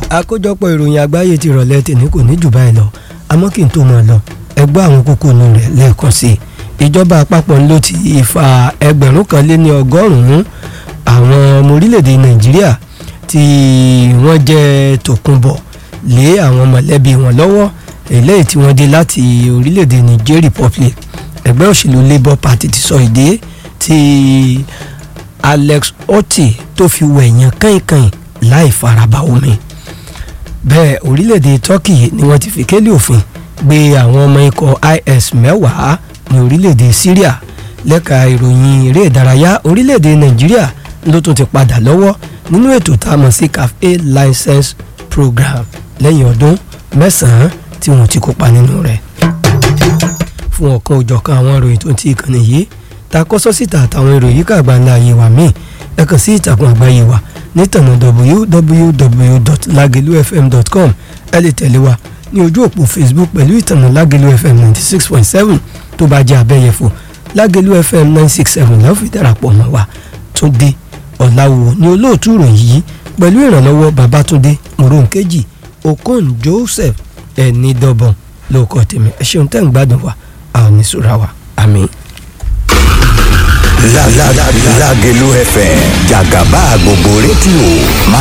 àkójọpọ̀ ìròyìn àgbáyé ti rọ̀lẹ́ tèmi kò ní jù báyìí lọ àmọ́ kí n tó máa lọ ẹ gbọ́ àwọn kókó inú rẹ̀ lẹ́ẹ̀kan sí i ìjọba àpapọ̀ ló ti fa ẹgbẹ̀rún kan lé ní ọgọ́rùn-ún àwọn ọmọ orílẹ̀-èdè nàìjíríà tí wọ́n jẹ́ tòkunbọ̀ lé àwọn mọ̀lẹ́bí wọn lọ́wọ́ eléyìí tí wọ́n dé láti orílẹ̀-èdè Niger Republic ẹgbẹ́ òṣèlú Labour Party ti sọ ìdí tí Alex Otti tó fi wẹ̀yàn kàìnkàìn láì faraba omi bẹ́ẹ̀ orílẹ̀-èdè Turkey ni wọ́n ti fi kélé òfin gbé àwọn ọmọ ikọ̀ IS mẹ́wàá ní orílẹ̀-èdè Syria lẹ́ka ìròyìn eré ìdárayá orílẹ̀-èdè Nàìjíríà ló tún ti padà lọ́wọ́ nínú ètò tá a mọ̀ sí CAF-A license program lẹ́yìn ọdún mẹ́sàn-án tí wọ́n ti kópa nínú rẹ̀ fún ọ̀kan òjọ̀kan àwọn ìròyìn tó ti ìkànnì yìí ta kọ́sọ́ síta àtàwọn ìròyìn kàgbà ńlá ayé wa míì ẹ kàn sí ìtàkùn àgbáyé wa nítànà www.lagelufm.com ẹ lè tẹ̀lé wa ní ojú òpó Facebook pẹ̀lú ìtànà Lágelú FM ninety six point seven tó bá jẹ́ abẹ́yẹfò Lágelú FM nine six seven lọ́ọ́ fi darapọ̀ mọ́ wa Túndé Ọ̀làwò ní olóòtú ìròyìn yìí pẹ̀lú ìrànlọ́wọ́ Babátúndé Moronkeji Okon Joseph ẹni dọ́bọ̀n lóòkọ́ tèmi ẹ ṣeun tẹ́ ń gbádùn wa àwọn oníṣúra wa àmín. Lágelú FM jàgàbá gbogbo rédíò máa.